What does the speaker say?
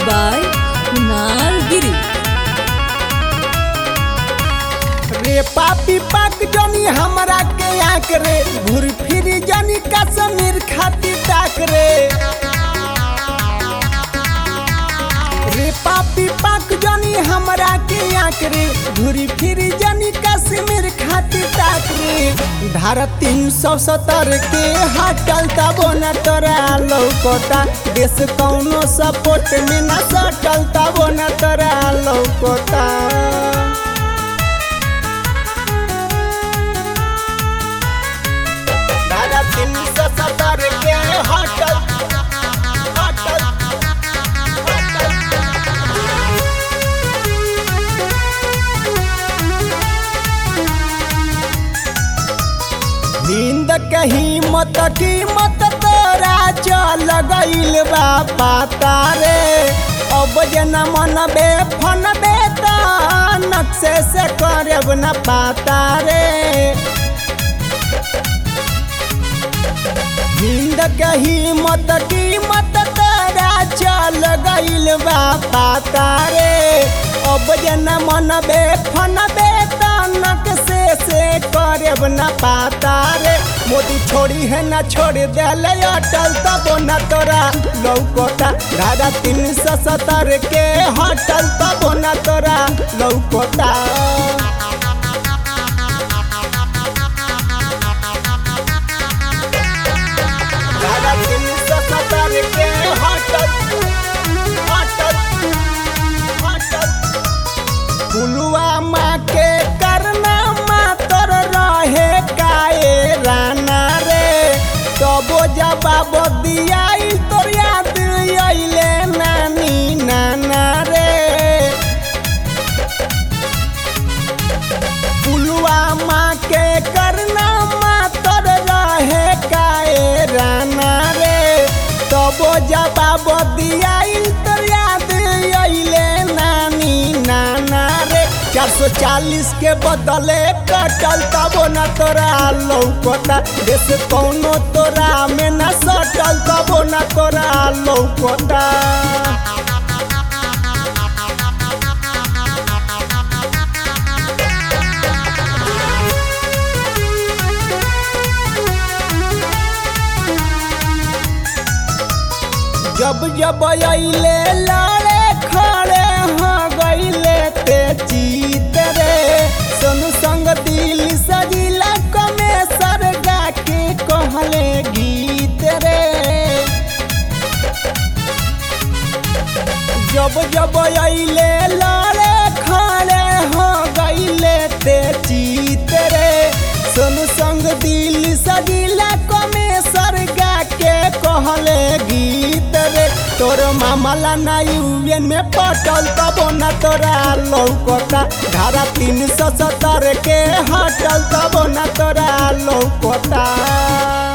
by Kunal Giri. रे पापी पाक जनी हमरा के आंक रे घूर फिर जनी कश्मीर खातिर ताक रे रे पापी पाक जनी हमरा के आंक रे घूरी फिर जनी कश्मीर खातिर ताक रे धारा तीन सौ सत्तर के हटल तबो न तोरा लौकोता देश कौनो सपोर्ट में न सटल तबो न तोरा लौकोता दादा तीन सौ सत्तर के होटल होटल नींद कहीं मत की मत तोरा चल गईल बा पाता रे अब जना मन बे फन बे त नक्शे से करब न पाता रे नींद कही मत की मत तारा चल गईल बा पाता रे अब जना मन बे फन बे तनक से से करब न पाता रे मोदी छोड़ी है न छोड़ देले अटल तब न तोरा लौकोता धारा तीन सौ सत्तर के हटल तब न तोरा लौकोता दादा तीन सौ सत्तर के होटल होटल होटल पुलवामा के करना मातर रहे काए राना रे तबो जवाब दियाई तोर याद अइले नानी नाना रे पुलवामा के करना मातर रहे काए राना रे तबो जवाब दियाई तो याद अइले नानी नाना रे चार सौ चालीस के बदले कटल तबो न तोरा लौकता देश कौनो तोरा में न सटल तबो न तोरा लौकता जब जब अइले लड़े खड़े हो गइले ते जीत रे सोनू संग दिल सजिला कमे सरगा के कहले गीत रे जब जब अइले लड़े खड़े हो गइले ते जीत रे सोनू संग दिल सजिला कमे सरगा के कहले गीत रे तोर मामला ना यूएन में पटल तबो न तोरा लौकता धारा तीन सौ सत्तर के हटल तबो न तोरा लौकता